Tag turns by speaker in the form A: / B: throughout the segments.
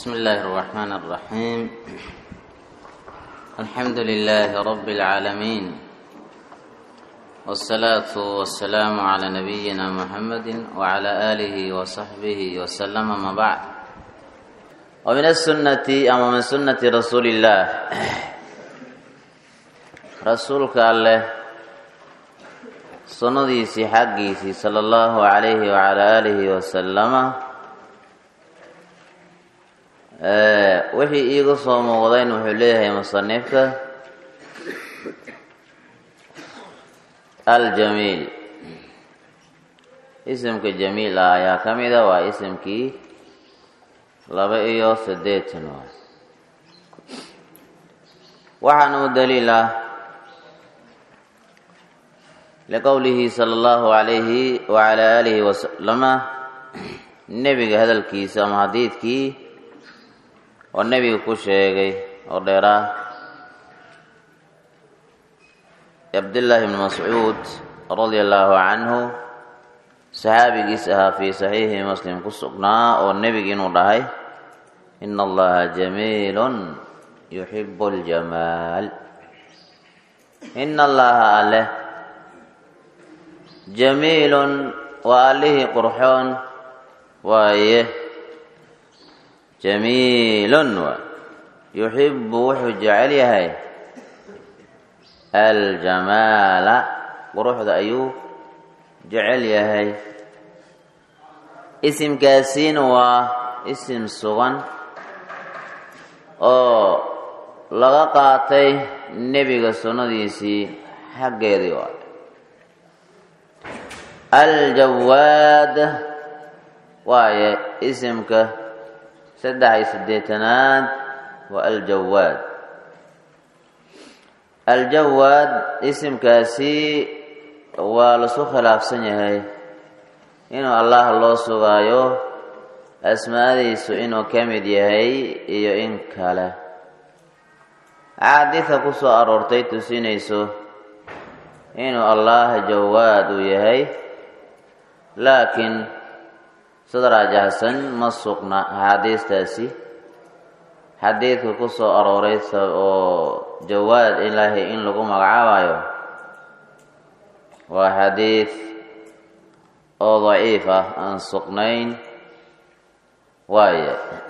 A: بسم الله الرحمن الرحيم الحمد لله رب العالمين والصلاة والسلام على نبينا محمد وعلى آله وصحبه وسلم ما بعد ومن السنة أما من سنة رسول الله رسولك الله sunnadiisii xaggiisii sala allahu calayhi wacalaa aalihi wasalama wixii iiga soo muuqdayn wuxuu leeyahay musanifka aljamiil isimka jamiil ah ayaa ka mida waa isimkii laba iyo siddeetan waay waxaana u daliil ah liqowlihi sala allahu calayhi wacalaa aalihi wasalama nebiga hadalkiisa ama hadiidkii oo nebiga ku sheegay oo dheeraa cabdillaahi bni mascuud radia allaahu canhu saxaabigiis ahaa fii saxiixi muslim ku sugnaa oo nebiga inuu dhahay ina allaha jamiilun yuxibu ljamaal ina allaha aleh jamiilun waa allihii qurxoon waaye jamiilun waa yuxibu wuxuu jecel yahay aljamaala quruxda ayuu jecel yahay isimkaasiina waa isim sugan oo laga qaatay nebiga sunnadiisii xaggeedii waa aljawaad waaye isimka saddex iyo siddeetanaad waa aljawaad aljawaad isimkaasi waa lasu khilaafsan yahay inuu allah loo sugaayo asmaadiisu inuu ka mid yahay iyo in kale axaadiida ku soo aroortay tusinayso inuu allah jawaad uu yahay laakiin sida raajahsan ma sugna axaadiistaasi xadiidka ku soo arooray oo jawaad ilaahay in lagu magacaabayo waa xadiid oo daciif ah aan sugnayn waaye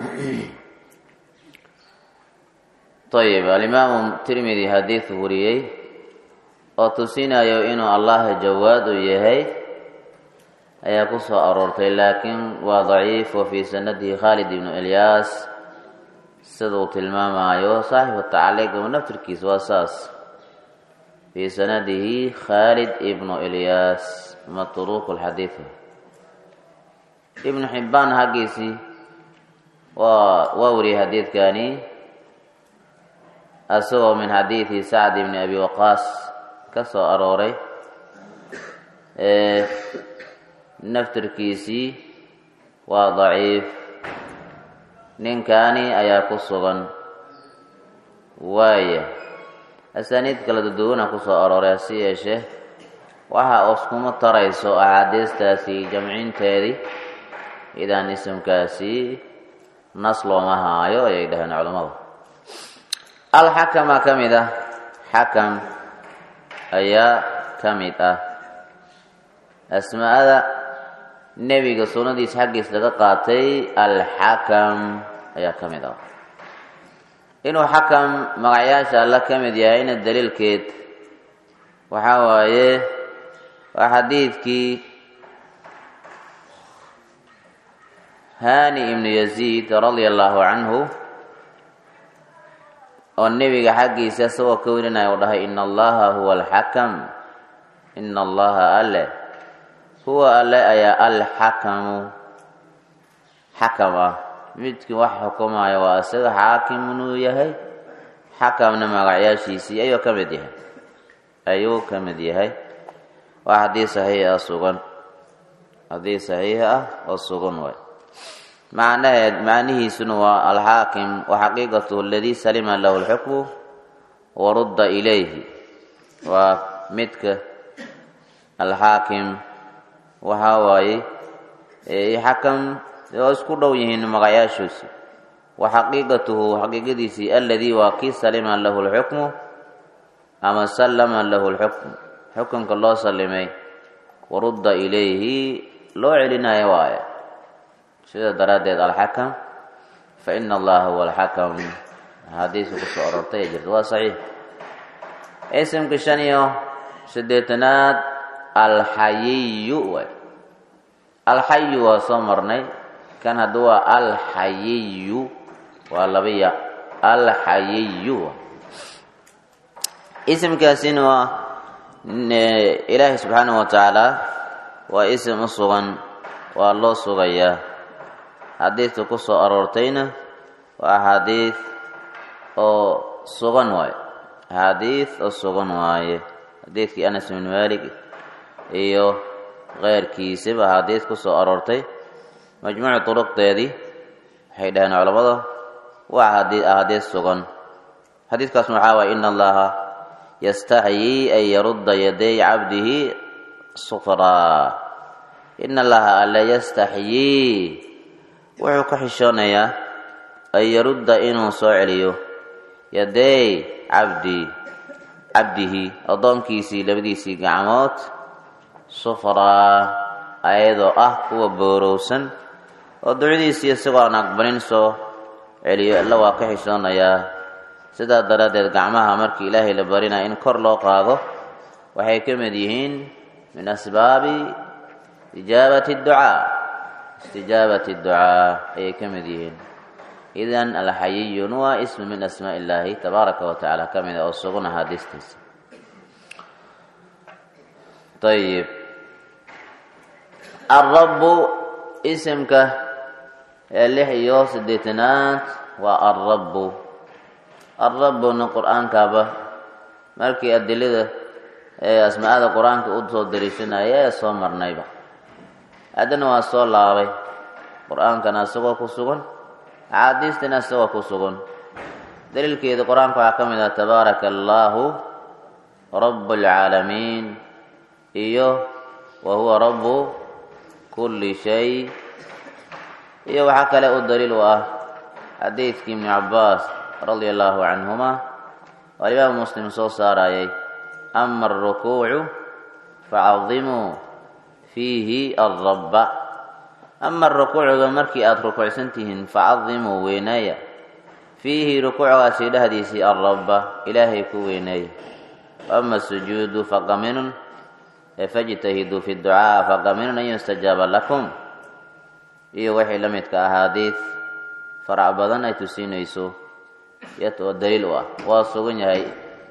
A: ayib alimaamu tirmidi xadiid wariyey oo tusinayo inuu allah jawaad u yahay ayaa ku soo aroortay laakiin waa daciif wa fii sanadihi khaalid ibnu ilyaas sida uu tilmaamayo saaxibu tacaliiq naftirkiisa waa saas fii sanadihi khaalid ibnu ilyaas matruuq lxadiid ibnu xibbaan xaggiisii waa waa wariyay xadiidkani asagoo min xadiidi sacd ibni abi waqaas ka soo arooray naftirkiisii waa daciif ninkani ayaa ku sugan waaya asaaniid kala duduwana ku soo arooray hasi yeeshee waxa uskuma tarayso axaadiistaasi jamcinteedii idaan isimkaasi nas looma haayo ayay dhaheen culammadu alxakama ka mid ah xakam ayaa ka mid ah asmaada nebiga sunnadiisa xaggiis laga qaatay alxakam ayaa ka mid ah inuu xakam magacyaasha alla ka mid yahayna daliilkeed waxaa waaye waa xadiidkii hani ibnu yaziid radia allaahu canhu oo nebiga xaggiisa isagoo ka warinaya u dhahay ina allaha huwa alxakam ina allaha ale huwa alle ayaa alxakamu xakam ah midkii wax xukumaya waa isaga xaakimunuu yahay xakamna magacyaashiisii ayuu ka mid yahay ayuu ka mid yahay waa haddii saxiix ah sugan haddii saxiix ah oo sugan waay macnaheed macnihiisuna waa alxaakim wa xaqiiqatuhu aladii salima lahu lxukmu warudda ilayhi waa midka alxaakim waxaa waaye xakam oo isku dhow yihiin magacayaashoisi wa xaqiiqatuhu xaqiiqadiisii aladii waa kii salima lahu lxukmu ama sallama lahu lxukm xukunka loo sallimay warudda ilayhi loo celinayo waaye sida daraaddeed alxakam fa ina allaha huwa alxakam axaadiisu ku soo orortay ee jirta waa saxiix isimka shan iyo siddeetanaad alxayiyu waay alxayu waa soo marnay kan hadda waa alxayiyu waa laba ya alxayiyu isimkaasina waa ilaahay subxaanahu wa tacaala waa isim u sugan waa loo sugayaa xadiidka ku soo aroortayna waa axaadiid oo sugan waaye axaadiid oo sugan waaye xadiidkii anas bin malik iyo keyrkiisaba axaadiid ku soo aroortay majmuucu duruqdeedii waxay dhaheen culammada waa axaadiid sugan xadiidkaas waxaa waay ina allaha yastaxyii an yarudda yaday cabdihi sufraa ina allaha alle yastaxyii wuxuu ka xishoonayaa an yarudda inuu soo celiyo yaday cabdi cabdihi addoonkiisii labadiisii gacmood sufraa ayadoo ah kuwa boorowsan oo ducadiisii isagoo aan aqbalin soo celiyo alla waa ka xishoonayaa sidaa daraaddeed gacmaha markii ilaahay la barinaya in kor loo qaado waxay ka mid yihiin min asbaabi ijaabati ducaa istijaabati ducaa ayay ka mid yihiin idan alxayiyun waa ismu min asmaa illaahi tabaaraka wa tacaala ka mid a oo sugan axaadiistiisa ayib alrabbu isimka ee lix iyo siddeetanaad waa alrabbu alrabbuna qur-aankaaba markii adilada ee asmaa'ada qur-aanka u soo dariishanaya ee soo marnayba haddana waa soo laabay qur-aankana isagoo ku sugan axaadiistina isagoo ku sugan daliilkeeda qur-aanka waxaa ka mid ah tabaaraka allaahu rabu alcaalamiin iyo wa huwa rabbu kulli shay iyo waxaa kale u daliil u ah xadiidkii ibni cabbaas radia allaahu canhuma oo alimaamu muslim soo saarayay ama alrukuucu facadimuu fiihi alrabba ama rukuucga markii aada rukuucsan tihiin facadimuu weyneeya fiihi rukuucgaasi dhexdiisii alrabba ilaahay ku weyneeya ama sujuudu faqaminun fajtahiduu fi ducaa faqaminun an yustajaaba lakum iyo wixii la midka ahaadiid farac badan ay tusinayso oo daliil u ah waa sugan yahay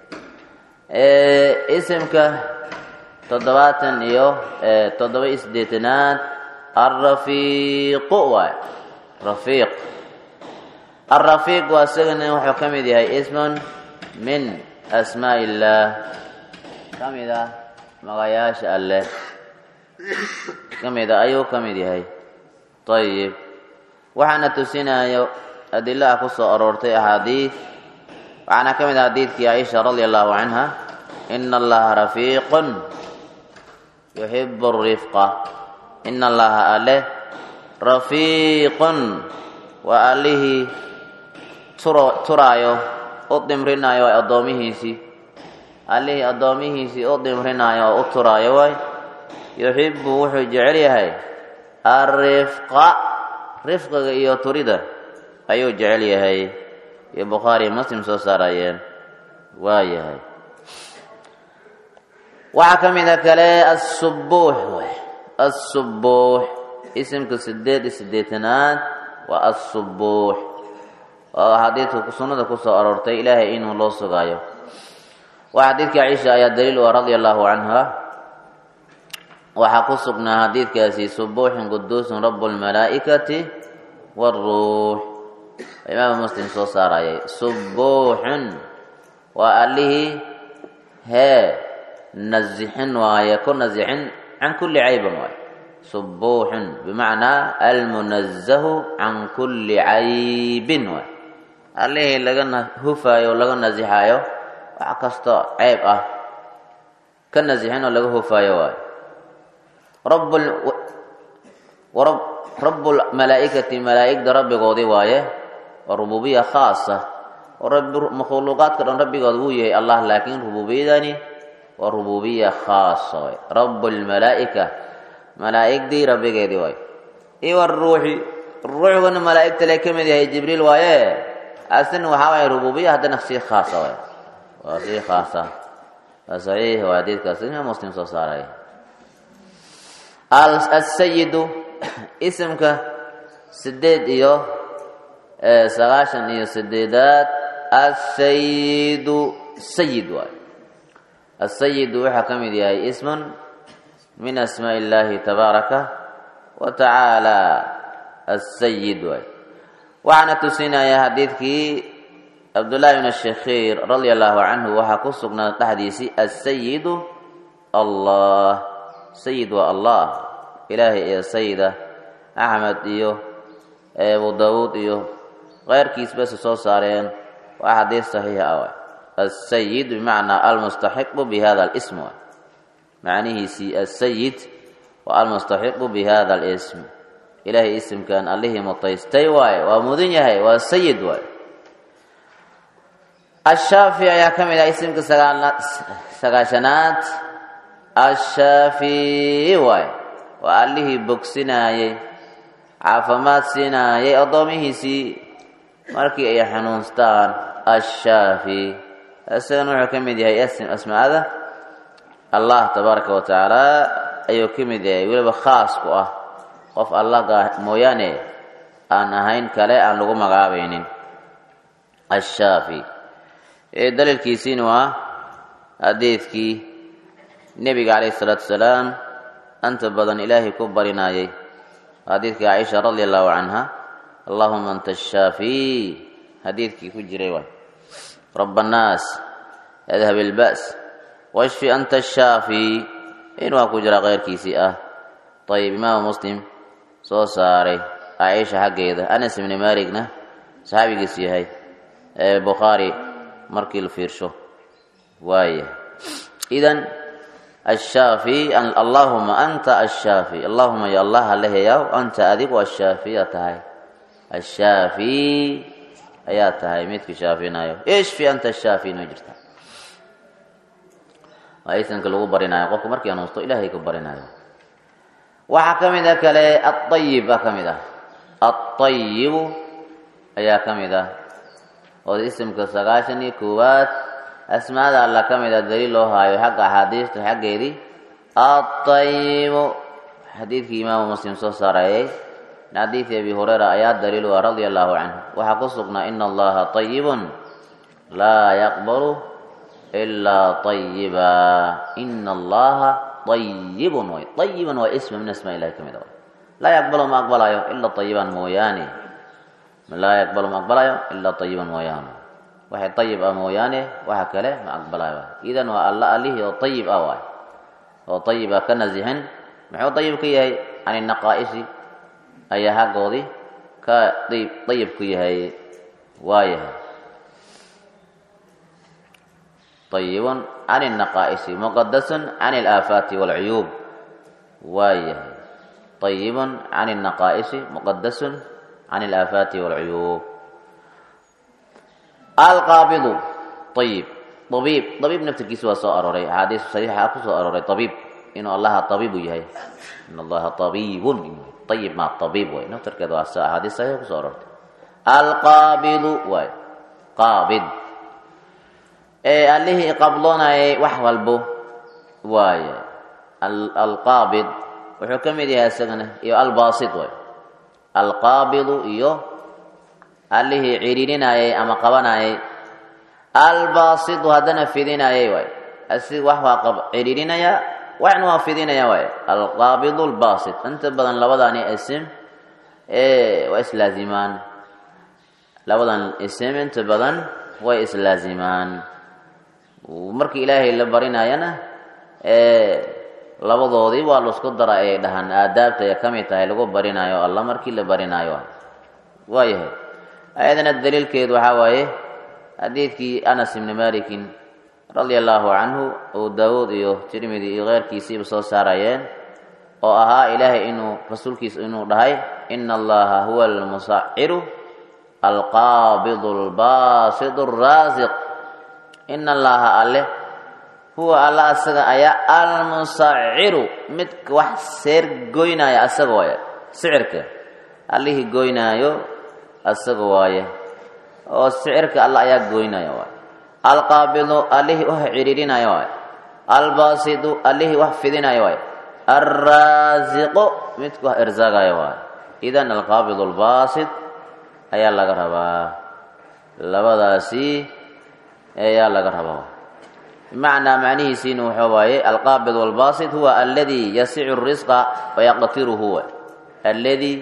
A: isimka toddobaatan iyo toddoba iyo siddeetanaad alrafiiqu waay rafiiq alrafiiq waa isagana wuxuu ka mid yahay ismun min asmaa illaah ka mid ah magayaasha alleh ka mid a ayuu ka mid yahay ayib waxaana tusinayo adilaha ku soo aroortay axaadiid waxaana ka mid ah xadiidkii caaisha radia allahu canha ina allaha rafiiqun yuxibu rifqa ina allaha ale rafiiqun waa allihii turaayo u dimrinayo waay addoomihiisii allihii addoomihiisii u dimrinayo oo u turaayo waay yuxibu wuxuu jecel yahay alrifqa rifqiga iyo turida ayuu jecel yahay iyo bukhaari muslim soo saarayeen waa yahay waxaa ka mida kale assubuux assubuux isimka sideed iyo siddeetanaad waa assubuux oo xadiidka sunnada ku soo aroortay ilaahay inuu loo sugaayo waa xadiidka ciisha ayaa daliil u ah radia allahu canha waxaa ku sugnaa xadiidkaasi subuuxun quduusun rabu lmalaa'ikati waaruux imaamu muslim soo saarayay subuuxun waa allihii hee nasixin waaye ku nasixin can kulli caybin waaye subuuxun bimacnaa almunazahu can kulli caybin waay allihii laga hufaayo o laga nasixaayo wax kastoo ceyb ah ka nasixin oo laga hufaayo waayo rabu malaa'ikati malaa'igda rabbigoodii waaye waa rububiya khaasa oo rabbi makhluuqaadka dhan rabbigood wuu yahay allah laakiin rububiyadani waa rububiya khaasa way rabu lmalaa'ika malaa'igdii rabbigeedii waay iyo waruuxi ruuxguna malaa'igta le ka mid yahay jibriil waaye asna waxaa waaya rububiya haddana sii khaasa waay waa sii khaasa waa saxiix waa xadiidkaas imaam muslim soo saaray asayidu isimka sideed iyo sagaashan iyo sideedaad asayidu sayid waay asayidu waxaa ka mid yahay ismun min asmaa illaahi tabaaraka wa tacaala asayid waay waxaana tusinaya xadiidkii cabdullaahi bn shakhiir radia allahu canhu waxaa ku sugnaa dhexdiisii asayidu allah sayid waa allah ilaahay iyo sayida axmed iyo abu daawuud iyo keyrkiis base soo saareen waa xadiis saxiixa ah waay asayid bimacnaa almustaxiqu bi hada alism waay macnihiisii asayid waa almustaxiqu bi hada alism ilaahay isimkan allihii mutaystay waaye waa mudan yahay waa sayid waay ashaafi ayaa ka mid ah isimka sagaashanaad ashaafi waay waa allihii bogsinaayey caafimaad siinaayay addoomihiisii markii ay xanuunstaan ashaafi isagana wuxuu ka mid yahay asmaada allah tabaaraka wa tacaala ayuu ka mid yahay weliba khaas ku ah qof allah mooyaane aan ahayn kale aan lagu magacaabaynin ashaafi daliilkiisiina waa xadiidkii nebiga calayhi salaatu wasalaam anta badan ilaahay ku barinaayay xadiidkii caaisha radia allahu canha allahuma anta ashaafi xadiidkii ku jiray waay rab annaas adhab ilba's washfi anta ashaafi in waa ku jira keyrkiisii ah ayib imaamu muslim soo saaray caaisha xaggeeda anas ibni maligna saxaabigiis yahay ee bukhaari markii la fiirsho waaya idan ashaafi allahuma anta ashaafi allahuma ya allah aleheyaw anta adigu ashaafiya tahay ashaafi ayaa tahay midkii shaafinayo ishfi anta ashaafi inoo jirta waa isanka lagu barinayo qofku markii anuusto ilaahay ku barinayo waxaa ka mid a kale aayib baa ka mid ah aayibu ayaa ka mid ah oo isimka sagaashan iyo koowaad asmaada alla ka mid a daliil loo haayo xagga axaadiista xaggeedii aayibu xadiidkii imaamu muslim soo saarayay min xadiidi abi hureyra ayaa daliil u ah radia allahu canhu waxaa ku sugnaa ina allaha ayibun laa yaqbalu ilaa ayiba ina allaha ayibun way ayiban waa isma min asmaa ilahi ka mid a laa yaqbalu ma aqbalayo ilaa ayiban mooyaane laa yaqbalu ma aqbalayo ilaa ayiban mooyaane waxay ayib ah mooyaane waxa kale ma aqbalayo idan waa alla allihii oo ayib ah waay oo ayib ah ka nasihan muxuu ayib ka yahay can inaqaa'isi ayaa haggoodii ka ayib ku yahay waayahay ayibun can الnaqaa'isi muqadasun can اlaafaati wاlcuyuub waayahay ayibun can الnaqaa'isi muqadasun can اlaafaati wاlcuyuub alqaabidu ayib abiib abiib naftirkiisa waa soo arooray axaadiis saxiixa ku soo arooray abiib inuu allaha abiibu yahay in allaha abiibun ayib ma abiib way naftirkeeda waa axaadiis saxiixa kusoo aroortay alqaabidu waay qaabid ee allihii qabloonayay wax walbo waaye alqaabid wuxuu ka mid yahay isagana iyo albaasid waay alqaabidu iyo allihii ciriirinayay ama qabanayay albaasidu haddana fidinayay waay asi wax waa ciriirinaya waxna waa fidinaya waay alqaabidu albaasid inta badan labadani isim waa islaazimaan labadan isim inta badan way islaazimaan markii ilaahay la barinayana labadoodii waa laisku dara ay dhahaan aadaabta ay ka mid tahay lagu barinayo alla markii la barinaayo waayahay ayadana daliilkeedu waxaa waaye xadiidkii anas ibni malikin radia allaahu canhu oo daawuud iyo tirmidi iyo keyrkiisiiba soo saarayeen oo ahaa ilaahay inuu rasuulkiisa inuu dhahay ina allaha huwa almusaciru alqaabidu albaasidu araasiq ina allaha alle huwa alla asaga ayaa almusaciru midka wax seer goynaya asaga waaye sicirka allihii goynaayo asaga waaye oo sicirka alla ayaa goynaya waaye alqaabidu allihii wax cidhiidhinaya waaye albaasidu allihii wax fidinaya waaye alraasiqu midka wax irsaagaya waaye idan alqaabidu albaasid ayaa laga rabaa labadaasi ayaa laga rabaa bimacnaa macnihiisiina waxa waaye alqaabid walbaasid huwa aladii yasicu risqa wayaqtiruhu alladii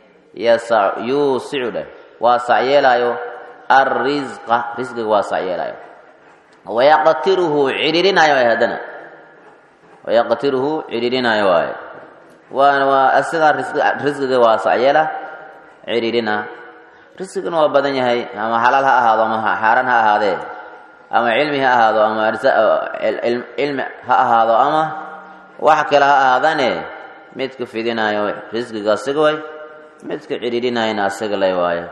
A: yuusicu dheh waa sacyeelaayo alrisqa risqiga waa sacyeelaayo wayaqtiruhu cidhiidhinaayo waay haddana wayaqtiruhu cidhiidhinaayo waaye waana waa asigaa risqiga waa sacyeela cidhiidhina risqigana waa badan yahay ama xalaal ha ahaado ama xaaraan ha ahaadee ama cilmi ha ahaado ama cilmi ha ahaado ama wax kale ha ahaadane midka fidinaayo risqiga asaga way midka cidhiidhinayana asaga lay waayo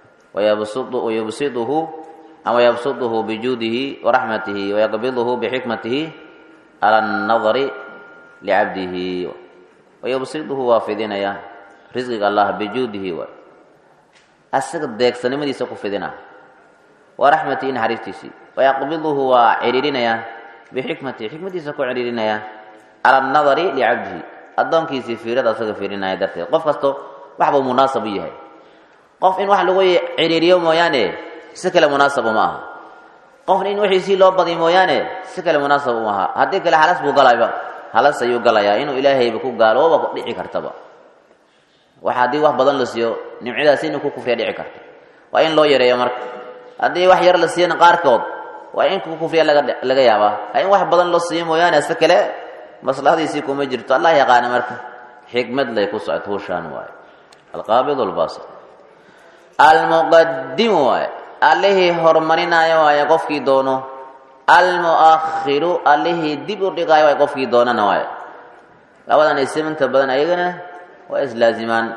A: wayabsiduhu ama yabsuduhu bijuudihi waraxmatihi wayaqbiduhu bixikmatihi cala annadari licabdihi wayabsiduhu waa fidinaya risqiga allah bijuudihi waay asaga deegsanimadiisa ku fidina waa raxmatihi naxariistiisii wayaqbiduhu waa cidhiidhinayaa bixikmatihi xikmadiisa ku cidhiidhinaya cala annadari licabdihi addoonkiisii fiirada asaga fiirinaya darteed qof kasto waxbuu munaasab u yahay qof in wax lagu cidhiidhiyo mooyaane si kale munaasab uma aha qofna in wixiisii loo badiy mooyaane si kale munaasab uma aha haddii kale halas buu galayba halas ayuu galayaa inuu ilaahayba ku gaalooba ku dhici kartaba wax haddii wax badan la siiyo nimcadaasi inuu ku kufriya dhici karta waa in loo yareeyo marka haddii wax yar la siiyana qaarkood waa in ku kufriya laga laga yaabaa in wax badan loo siiyo mooyaane si kale maslahadiisii kuma jirto allah yaqaana marka xikmad lay ku socoto hushaan waaye alqaabid albaasit almuqadimu waaye allihii horumarinaayo waaye qofkii doono almu'akhiru allihii dib u dhigaayo waaye qofkii doonana waaye labadan isiminta badan ayagana waa islaazimaan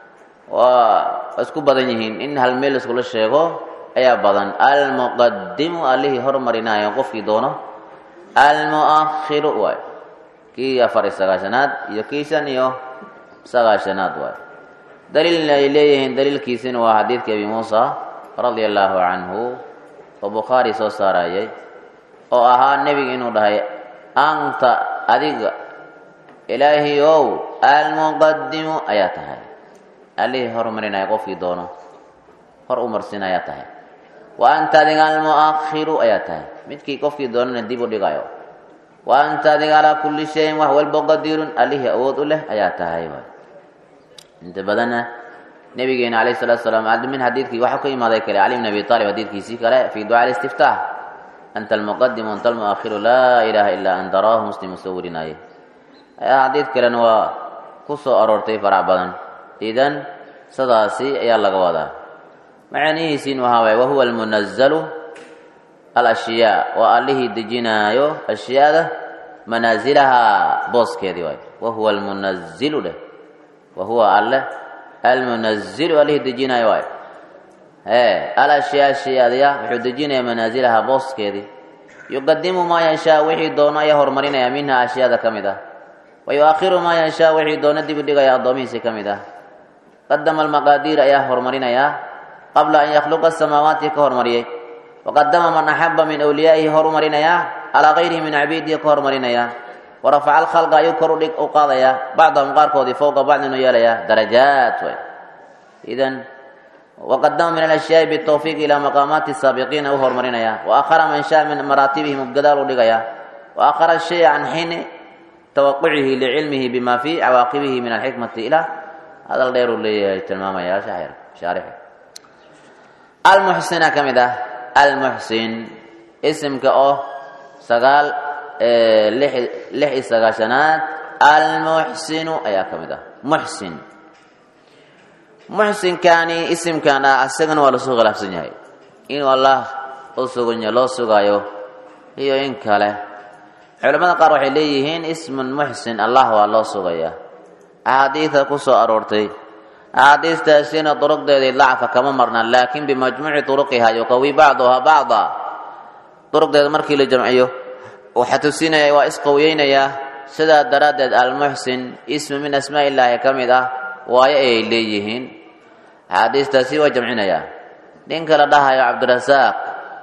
A: waa isku badan yihiin in hal meel iskula sheego ayaa badan almuqadimu allihii horumarinaayo qofkii doono almu'akhiru waaye kii afar iyo sagaashanaad iyo kii shan iyo sagaashanaad waaye daliilna ay leeyihiin daliilkiisina waa xadiidkii abi muusa radia allaahu canhu oo bukhaari soo saarayay oo ahaa nebiga inuu dhahay anta adiga ilaahi ow almuqadimu ayaa tahay allihii horumarinaya qofkii doono hor u marsin ayaa tahay wa anta adiga almu'akhiru ayaa tahay midkii qofkii doonana dib u dhigayo wa anta adiga calaa kulli shayin wax walbo qadirun allihii awood u leh ayaa tahay inta badanna nabigeena alayh salatu salaam min xadiidkii waxaa ka imaaday kale cali bn abi aalib xadiidkiisii kale fi ducaa alistiftaax anta almuqadimu anta almu'akhiru laa ilaaha ilaa anta rawaahu muslim soo warinaaye xadiid kalena waa ku soo aroortay farac badan idan sidaasi ayaa laga wadaa macanihiisiin waxaa waay wahuwa almunazalu alashyaa waa allihii dejinaayo ashyaada manaazilahaa booskeedii waay wahuwa almunazilu dheh wahuwa alle almunazilu allihii dejinaayo waay ee alashyaa ashyaadaya wuxuu dejinayaa manaazilahaa booskeedii yuqadimu maa yanshaa wixii doono ayaa horumarinaya minha ashyaada ka mid ah wayuakhiru maa yanshaa wixii doono dib u dhigaya addoomihiisii ka mid ah qadama almaqaadiir ayaa horumarinayaa qabla an yakhluqa asamaawaati ka hormariyey waqadama man axaba min awliyaa'ihi horumarinayaa calaa kayrihi min cabiidihi ka hormarinayaa warafaca alkhalqa ayuu kor udhig u qaadayaa bacdahum qaarkoodii fowqa bacdin u yeelayaa darajaat way idan waqadama min alashyaai bitawfiiq ilaa maqaamaati saabiqiina u horumarinayaa waakhara man shaa min maraatibihim gadaal u dhigayaa waakhara shaya can xiini tawaqucihi licilmihi bima fii cawaaqibihi min alxikmati ilaa hadal dheer uu leeyahay tilmaamaya shaarix almuxsina ka mid ah almuxsin isimka oo sagaal lix iyo sagaashanaad almuxsinu ayaa ka mid ah muxsin muxsinkaani isimkan ah isagana waa lasoo khilaafsan yahay inuu allah u sugan loo sugaayo iyo in kale culamada qaar waxay leeyihiin ismun muxsin allah waa loo sugayaa axaadiida ku soo aroortay axaadiistaasina duruqdeedii dacfa kama marna laakin bimajmuuci turuqiha yuqawi bacduha bacda duruqdeeda markii la jamciyo waxaa tusinaya waa isqawiyeynayaa sidaa daraaddeed almuxsin ismi min asmaa illaahi ka mid ah waayo ayay leeyihiin axaadiistaasi waa jamcinayaa ninka la dhahayo cabdirasaaq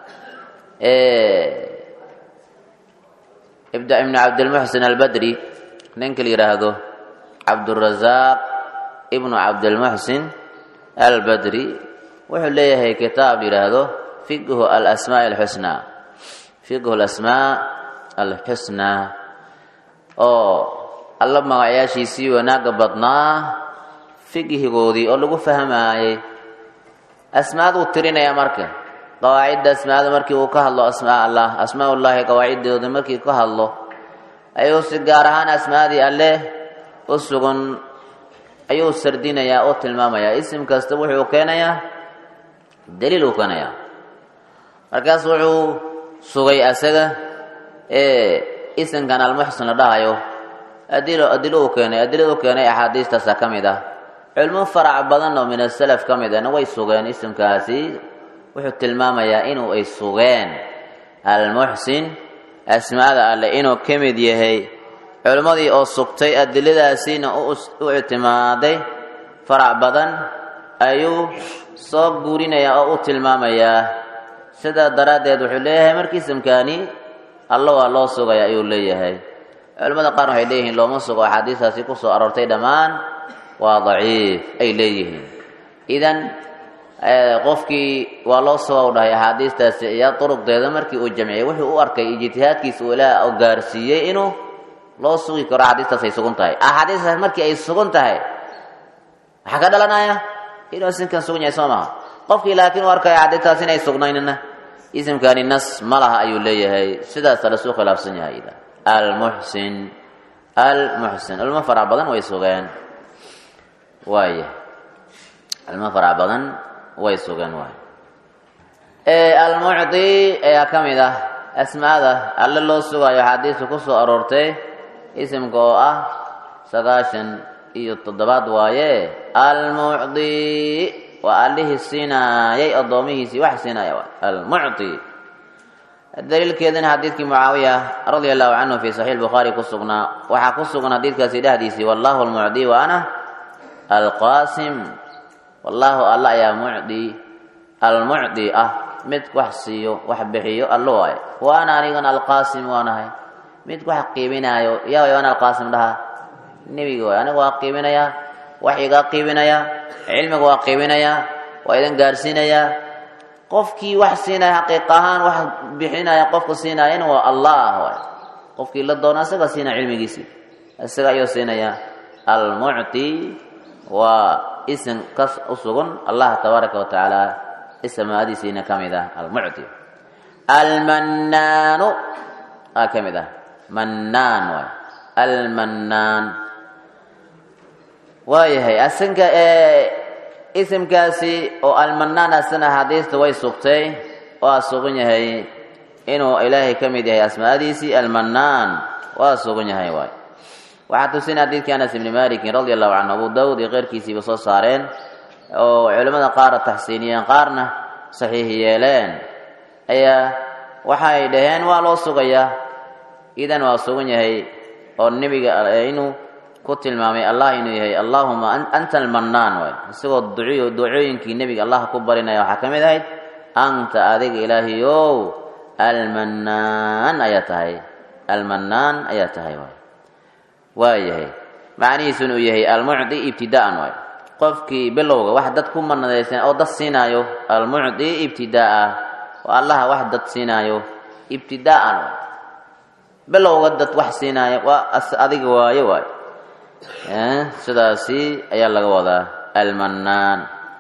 A: ibn cabdilmuxsin albadri ninka la yidhaahdo cabdurasaaq ibnu cabdilmuxsin albadri wuxuu leeyahay kitaab yidhaahdo fiqhu alasmaa alxusnaa fiqhu alasmaa alxusnaa oo alla magacyaashiisii wanaagga badnaa fiqhigoodii oo lagu fahmaayey asmaaduu tirinaya marka qawaacidda asmaada markii uu ka hadlo asmaa allah asmaa ullaahi qawaaciddooda markii ka hadlo ayuu si gaar ahaan asmaadii alleh u sugan ayuu sardinayaa oo tilmaamayaa isim kasta wuxuu keenayaa daliil uu keenayaa markaas wuxuu sugay asaga ee isimkan almuxsin la dhahayo adilo adilo uu keenay adilada u keenay axaadiistaasa ka mid ah culmo farac badan oo min asalaf ka mid ahna way sugeen isimkaasi wuxuu tilmaamayaa inuu ay sugeen almuxsin asmaada alle inuu ka mid yahay culimmadii oo sugtay adiladaasiina u ictimaaday farac badan ayuu soo guurinayaa oo u tilmaamayaa sidaa daraaddeed wuxuu leeyahay markii isimkaani alla waa loo sugaya ayuu leeyahay culimmada qaar waxay leeyihiin looma sugo axaadiistaasi ku soo aroortay dhammaan waa daciif ay leeyihiin idan qofkii waa loo suga u dhahay axaadiistaasi iyo duruqdeeda markii uu jamciyey wuxuu u arkay ijtihaadkiisa uu ilaa u gaarsiiyey inuu loo sugi karo axaadiistaas ay sugan tahay axaadiistaas markii ay sugan tahay waxaa ka dhalanaya inuu isimkan sugan yahay soo maha qofkii laakiin u arkaya axaadiistaas inay sugnaynna isimkani nas ma laha ayuu leeyahay sidaasa lasuu khilaafsan yahay almuxsin almuxsin ilmo farac badan way sugeen waaya ilmo farac badan way sugeen waay almucdi ayaa ka mid ah asmaada alle loo sugayo axaadiista ku soo aroortay isimka oo ah sagaashan iyo toddobaad waaye almucdi waa allihii siinaayay addoomihiisii wax siinaya waay almucdi daliilkeedana xadiidkii mucaawiya radia allahu canhu fi saxiix bukhaari ku sugnaa waxaa ku sugan xadiidkaasi dhexdiisii wallahu almucdi wa ana alqaasim wallaahu alla ayaa mucdi almucdi ah mid wax siiyo wax bixiyo allo waaye wa ana anigana alqaasim waanahay mid wax qiibinaayo yaa way ana alqaasim dhaha nebiga waay aniga waa qiibinayaa wax igaa qiibinayaa cilmiga waa qiibinayaa waa idin gaarsiinayaa qofkii wax siinaya xaqiiq ahaan wax bixinaya qofka siinaayana waa allah waay qofkii la doono isaga siinaya cilmigiisii isaga ayuu siinaya almucti waa isim kas u sugan allah tabaaraka wa tacaala ismaadiisiina ka mid ah almucti almannaanu aa ka mid ah mannaan waay almannaan waayahay asinka isimkaasi oo almannaan asina axaadiista way sugtay waa sugan yahay inuu ilaahay ka mid yahay asmaadiisii almannaan waa sugan yahay waay waxaa tusina xadiidkii anas ibni malikin radi allahu canhu abu dawud iyo keyrkiisiiba soo saareen oo culimmada qaara taxsiiniyeen qaarna saxiix yeeleen ayaa waxay dhaheen waa loo sugayaa idan waa sugan yahay oo nebiga inuu ku tilmaamay allah inuu yahay allaahuma anta almannaan waay isagoo duciyo ducooyinkii nebiga allah ku barinaya waxaa ka mid ahayd anta adiga ilaahiyow almannaan ayaa tahay almannaan ayaa tahay waay waa yahay macnihiisuna uu yahay almucdi ibtidaa'an waay qofkii bilowga wax dad ku manadaysan oo dad siinaayo almucdi ibtidaa'a oo allaha wax dad siinaayo ibtidaa'an waay bilowga dad wax siinaayo waa adiga waayo waay sidaasi ayaa laga wadaa almannaan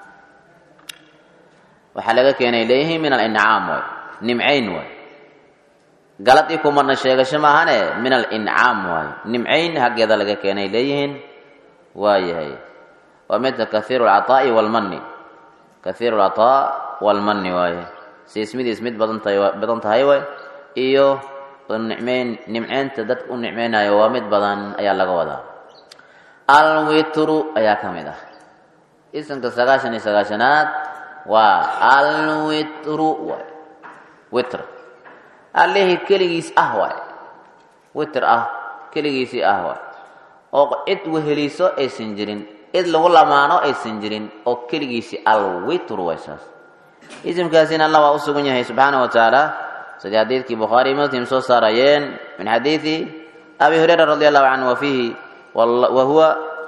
A: waxaa laga keenay leeyihiin min alincaam waay nimcayn waay galad i kumana sheegasho maahane min alincaam waayo nimcayn haggeeda laga keenay leeyihiin waa yahay waa midka kahiiru lcaطaa'i walmanni kahiiru lcaطaa walmanni waaye siismidiis mid badan tahay badan tahay waay iyo nicmeyn nimceynta dadka u nicmeynayo waa mid badan ayaa laga wadaa alwitru ayaa ka mid ah isimka sagaashan iyo sagaashanaad waa alwitru waay witr allihii keligiis ah waay witr ah keligiisii ah waay oo cid weheliso aysan jirin cid lagu lamaano aysan jirin oo keligiisii alwitru waay saas isimkaasina allah waa u sugan yahay subxaana wa tacaala sidii xadiidkii bukhaari muslim soo saarayeen min xadiidi abi hurayra radi allahu canhu wa fiihi wa huwa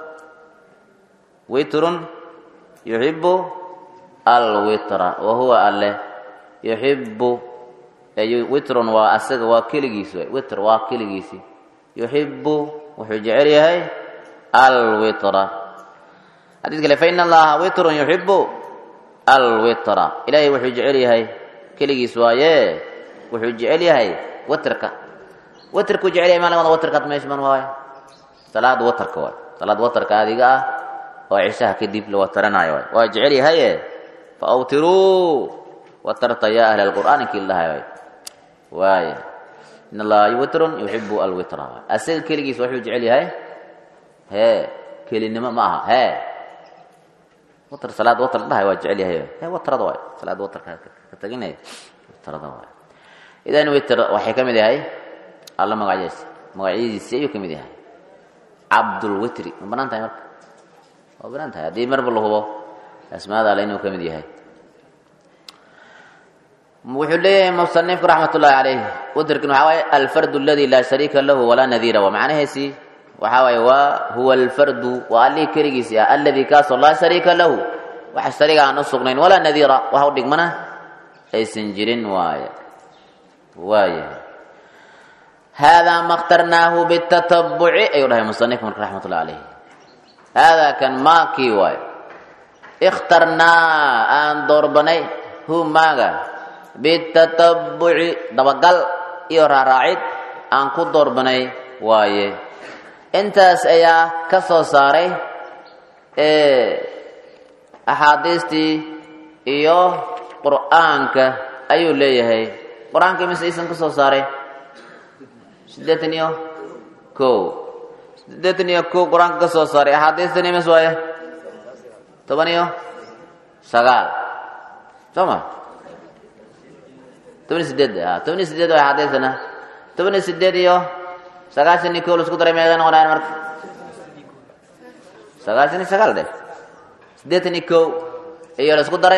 A: witrun yuxibu alwitra wa huwa alle yuxibu witrun waa asaga waa keligiis way witr waa keligiisi yuxibu wuxuu jecel yahay alwitra xadiis kale fa ina allaha witrun yuxibu alwitra ilaahay wuxuu jecel yahay keligiis waaye wuxuu jecel yahay witrka witrkuu jecel yahay maalin wada witrkaad meeshman waaye salaad watarka waay salaad watarka adiga ah oo cishaha kadib la wataranayo waay waa jecel yahaye fa awtiruu watarta ya ahla alqur'aan inkii lahay waay waaya in allaha witrun yuxibu alwitra waay asaga keligiis wuxuu jecel yahay hee kelinimo ma aha hee watr salaad watr la dhahay waa jecel yahay hee watrada waay salaad watarka ka taginaya watrada waay idan witr waxay ka mid yahay alla magacyadiis magacyadiisi ayuu ka mid yahay cabdulwitri ma banaan tahay marka waa banaan tahay haddii marba la hubo asmaada alle inuu ka mid yahay wuxuu leeyahay musanifku raxmat ullahi calayh witrkin waxaa waaye alfardu aladi laa shariika lahu walaa nadiira waa macnaheesi waxaa waaye waa huwa alfardu waa allihii keligiisi ah alladii kaasoo laa shariika lahu wax shariga aan u sugnayn walaa nadiira wax u dhigmana aysan jirin waaye waayahay haadaa ma khtarnaahu bitatabuci ayuu dhahay musanifku marka raxmat ullahi calayh haadaa kan maakii waaye ikhtarnaa aan doorbanay hu maaga bitatabuci dabagal iyo raaraacid aan ku doorbanay waaye intaas ayaa ka soo saaray axaadiistii iyo qur'aanka ayuu leeyahay qur-aanka mise isan ka soo saaray siddeetan iyo kow siddeetan iyo kow qur-aanka ka soo saaray axaadiistani mis waaye toban iyo sagaal soo ma toban iyo sideed a toban iyo sideed waa axaadiistana toban iyo sideed iyo sagaashan iyo kow laisku daray meeqa noqonayan marka sagaashan iyo sagaal dheh siddeetan iyo kow iyo laisku daray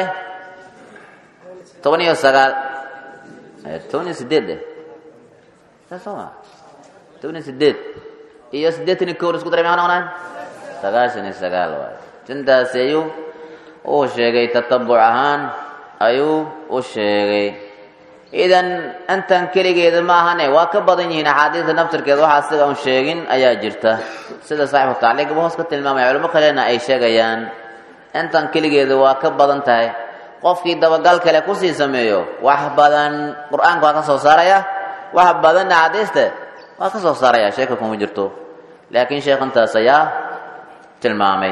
A: toban iyo sagaal toban iyo sideed dheh saa soo ma toban iyo sideed iyo siddeetan iyo kow laisku daray meeqa noqonayan sagaashan iyo sagaal waay tintaasi ayuu uu sheegay tatabuc ahaan ayuu u sheegay idan intan keligeeda ma ahane waa ka badan yihiin axaadiista naftirkeeda waxaa siga un sheegin ayaa jirta sida saaxibu tacliiqba hoos ka tilmaamaya culimo kalena ay sheegayaan intan keligeeda waa ka badan tahay qofkii dabagal kale kusii sameeyo wax badan qur-aanka waa ka soo saaraya wax badan axaadiista waa ka soo saaraya sheeka kuma jirto laakiin sheekh intaas ayaa tilmaamay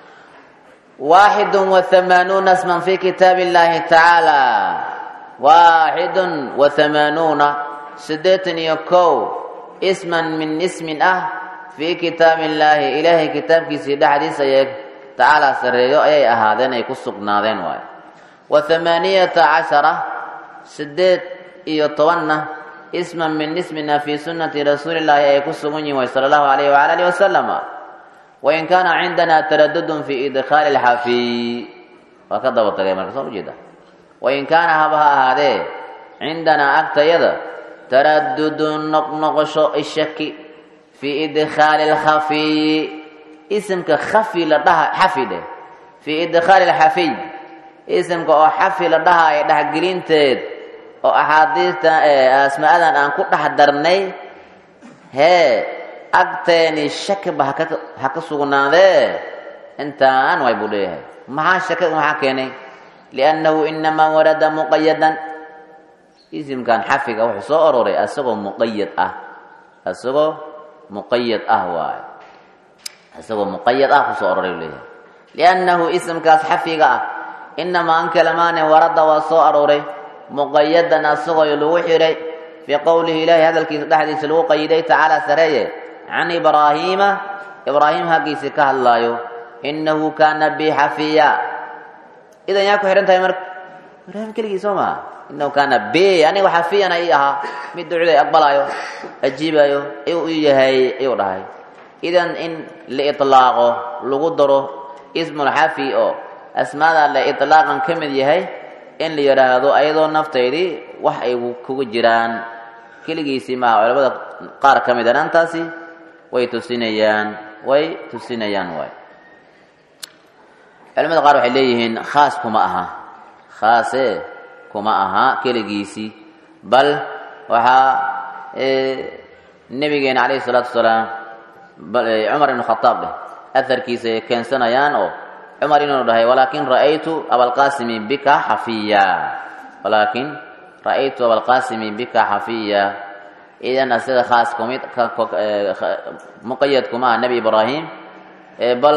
A: waaxidu wahamaanuuna sman fi kitaabi illaahi tacaala waaxidun wahamaanuuna siddeetan iyo kow isman min ismin ah fii kitaabi illaahi ilaahay kitaabkiisii dhexdiisa ayay tacaala sarreeyo ayay ahaadeen ay ku sugnaadeen waayo wa hamaaniyata cashara siddeed iyo tobanna isman min ismina fii sunnati rasuulillaahi ay ku sugan yihin way sala allahu alayh wala alihi wasalama wain kaana cindana taradudun fi idkhaali lxafiy waa ka daba tagay marka soo ujeeda wain kaana haba ha ahaadee cindanaa agtayada taradudun noqnoqosho ishaki fii idkhaali lkhafiyi isimka khafi la dhaha xafi dheh fii idkhaali lxafiy isimka oo xafi la dhahayo dhexgelinteed oo axaadiista asmaadan aan ku dhex darnay hee agteeni shakiba ha ka sugnaadee intaan way buu leeyahay maxaa shakada maxaa keenay liannahu inamaa warada muqayadan isimkan xafiga wuxuu soo aroray asagoo muqayad ah asagoo muqayad ah waayo isagoo muqayad ah kusoo aroray u leeyahay liannahu isimkaas xafiga ah inamaa an kalamaane warada waa soo arooray muqayadan asagoo lagu xiray fii qowlihi ilaahi hadalkiisa dhexdiisa lagu qayiday tacaala sareeye can ibraahiima ibraahim haggiisii ka hadlaayo inahu kaana bi xafiya idan yaa ku xidhan tahay marka ibraahim keligii soo maa inahu kaana b aniga xafiyana ii ahaa mid ducda aqbalaayo ajiibayo ayuu u yahay ayuu dhahay idan in la ilaaqo lagu daro ismulxafi oo asmaada le ilaaqan ka mid yahay in la yidhaahdo ayadoo naftaydii wax ay kugu jiraan keligiisii maaha culamada qaar ka mid a dhantaasi way tusinayaan way tusinayaan waay culamada qaar waxay leeyihiin khaas kuma aha khaase kuma aha keligiisii bal waxaa nebigeena calayhi salaatu wasalaam cumar ibn khataab dheh aharkiisa ay keensanayaan oo cumar inuu dhahay walaakin ra'aytu abalqaasimi bika xafiya walaakin ra'aytu abalqaasimi bika xafiya idan asaga khaas kumid muqayad kuma aha nebi ibraahim bal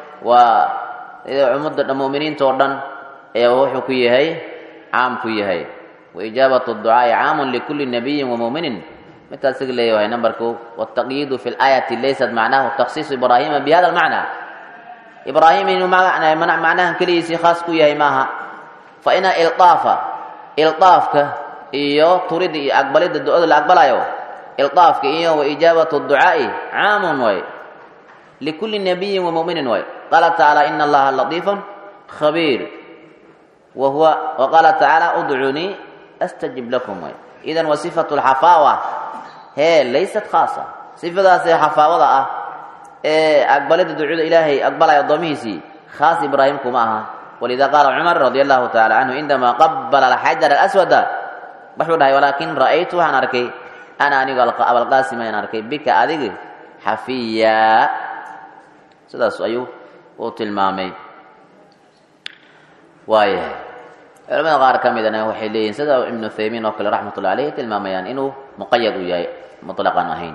A: waa ummadda muminiinta oo dhan ayaa wuxuu ku yahay caam ku yahay waijaabat ducaai caamun likuli nabiyin wamuminin midkaa isaga leeyahay numberku wtaqyiidu fi laayati laysat macnahu taksiisu ibraahima bi hada lmacna ibraahim inuu macnahan keligiisii khaas ku yahay maaha fa ina ilaafa ilaafka iyo turida iyo aqbalida ducada la aqbalayo ilaafka iyo waijaabatu ducaai caamun way likuli nabiyin wamuminin way qaala tacaala ina allaha latiifun khabiir wa huwa waqaala tacaala udcunii astajib lakum way idan wa sifatu lxafaawa hee laysat khaasa sifadaasee xafaawada ah ee aqbalida ducada ilaahay aqbalaya addoomihiisii khaas ibraahim kuma aha walida qaala cumar radi allahu tacala canhu cindamaa qabala alxajar alaswada wuxuu dhahay walaakin ra'aytu waxaan arkay ana anigu abalqaasim ayaan arkay bika adigi xafiya sidaas ayuu uu tilmaamay waayahay culamada qaar ka midana waxay leeyihin sida ibnu thaymiin oo kale raxmatullahi aleyh tilmaamayaan inuu muqayad u yahay mutlaqan ahayn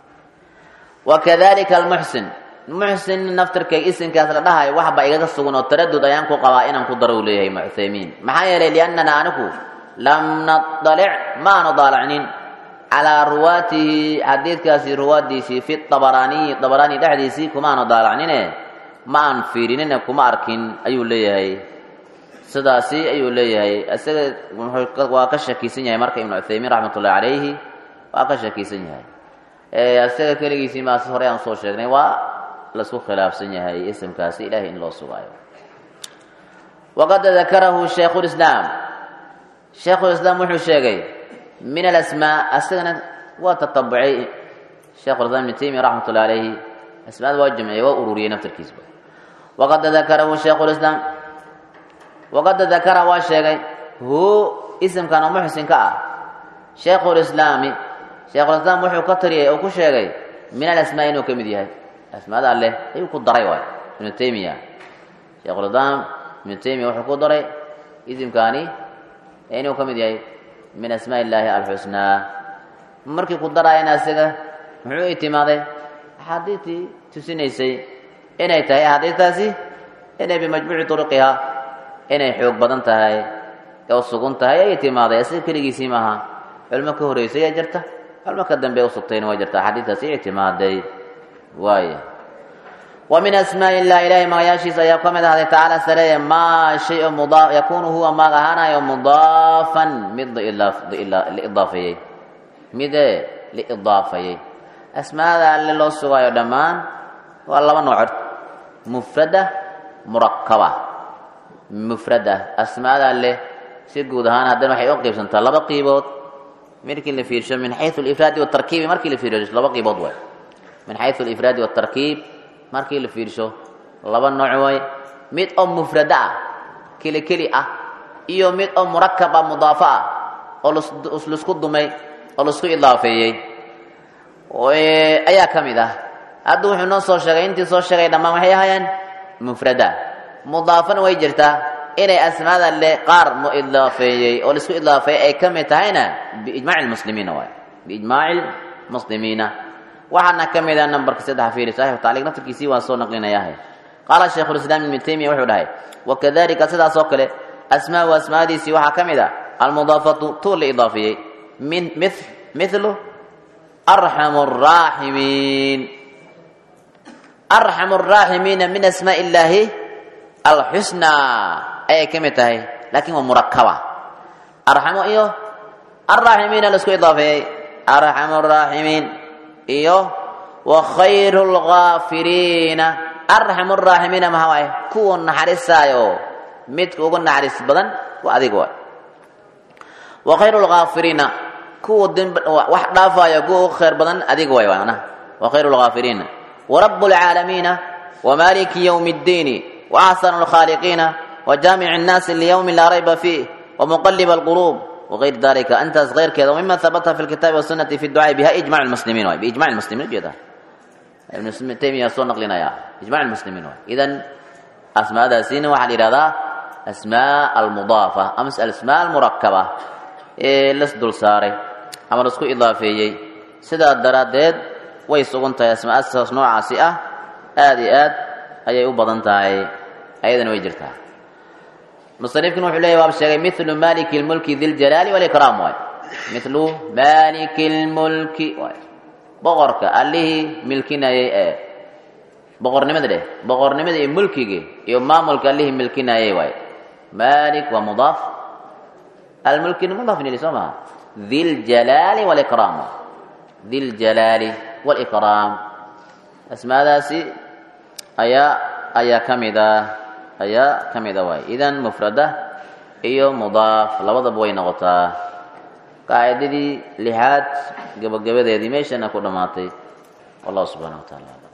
A: wakadalika almuxsin muxsin naftirkay isinkaas la dhahayo waxba igaga sugan oo taradud ayaan ku qabaa inaan ku daro u leeyahay muthaymiin maxaa yeelay liannana anigu lam nadalic maanu daalacnin calaa ruwaatihi xadiidkaasi ruwaadiisii fi abaraaniyi abaraani dhexdiisii kumaanu daalacnine ma aan fiirinine kuma arkin ayuu leeyahay sidaasi ayuu leeyahay isaga waa ka shakisan yahay marka ibnu cuthaymiin raxmatullahi calayhi waa ka shakisan yahay isaga keligiisii maas hore aan soo sheegnay waa lasku khilaafsan yahay isimkaasi ilahay in loo sugaayo waqad dakarahu shaykhulislaam shaykhulislaam wuxuu sheegay min alasmaa asagana waa tatabucay sheikhulislaam ibnu taymiya raxmatullahi calayhi asmaada waa jamciyey waa ururiyey naftarkiisba waqad dakarahu shaykhulislaam waqad dakara waa sheegay hu isimkan oo muxsinka ah shaykhulislaami shaykhulislaam wuxuu ka tariyay oo ku sheegay min alasmaa inuu ka mid yahay asmaada alleh ayuu ku daray waay ibnu taymiya shaykhulislaam ibnu taymiya wuxuu ku daray isimkaani inuu ka mid yahay min asmaa illaahi alxusnaa markii ku daraayana isaga muxuu itimaaday axaadiistii tusinaysay inay tahay axaadiistaasi inay bimajmuuci turuqiha inay xoog badan tahay oo sugun tahay ay timaaday asiga keligiisii maaha culmo ka horeysay ayaa jirta culmo ka dambe usugtayna waa jirta axaadiistaasi ictimaaday waaya wa min asmaa illah ilahay magayaashiisa ayaa ka mid ahday tacaala sareeye maa shay o mudaa yakuunu huwa maag ahaanayo mudaafan mid liidaafeeyey mide liidaafayey asmaada alle loo sugaayo dhammaan waa laba noocod mufrada murakaba mufrada asmaada alleh si guud ahaan haddana waxay u qiibsantaa laba qiibood markii la fiirsho min xayu alifraadi watarkiibi markii la fiirsho laba qiibood way min xayu alifraadi watarkiib markii la fiirsho laba nooc way mid oo mufrada ah keli keli ah iyo mid oo murakab ah mudaafo ah oo laisku dumay oo laisku idaafeeyey ayaa ka mid ah hadda wuxuu noo soo sheegay intii soo sheegay dhammaan waxay ahaayeen mufrada mudaafana way jirtaa inay asmaada le qaar mu idaafeeyey oo laisku idaafeeyey ay ka mid tahayna biijmaaci lmuslimiina waay biijmaaci lmuslimiina waxaana ka mid ah nambarka saddex fiiri saxiixu tacliiq naftarkiisii waan soo naqlinayahay qaala shaykhulislaam ibnu taymiya wuxuu dhahay wakadalika sidaas oo kale asmaau asmaadiisii waxaa ka mid ah almudaafatu tuu la idaafeeyey min mithlu arxamu araaximiin arxamu araaximiina min asmaaءi illaahi alxusnaa ayay ka mid tahay laakiin waa murakaba arxamo iyo araaximiina la isku idaafeeyey arxamu araaximiin iyo wa khayru lgaafiriina arxamu araaximiina maxaa waaye kuwa naxariisaayo midka ugu naxariis badan waa adiga waay wa khayru lgaafiriina kuwa demb wax dhaafaayo kuwa ugu khayr badan adiga waay waana wa khayru lgaafiriina ورب العالمين ومالك يوم الدين وأحسن الخالقين وجامع الناس ليوم لا ريب فيه ومقلب القلوب وغير ذلك أنت غير كذا ومما ثبت في الكتاب والسنة في الدعاء بها إجماع المسلمين واي. بإجماع المسلمين جدا ابن تيمية صور نقلنا يا إجماع المسلمين إذا أسماء هذا سين واحد إرادة أسماء المضافة أمس الأسماء المركبة إيه لسدل ساري أما نسكو إضافية سيدا الدرادات way sugan tahay asmaadaas noocaasi ah aada iyo aad ayay u badan tahay ayadana way jirtaa musanifkuna wuxuu leeyahy waaba sheegay milu maliki lmulki diljalaali walikraam waay milu maliki lmulki waay boqorka allihii milkinayay ee boqornimada dheh boqornimada iyo mulkigii iyo maamulka allihii milkinayay waay malik waa mudaaf almulkina mudaafin ili soo maha diljalaali walikraam diljalaali walikraam asmaadaasi ayaa ayaa ka mida ayaa ka mida waay idan mufrada iyo mudaaf labadaba way noqotaa qaacidadii lixaad gabagabadeedii meeshana ku dhammaatay wallahu subxana wa taala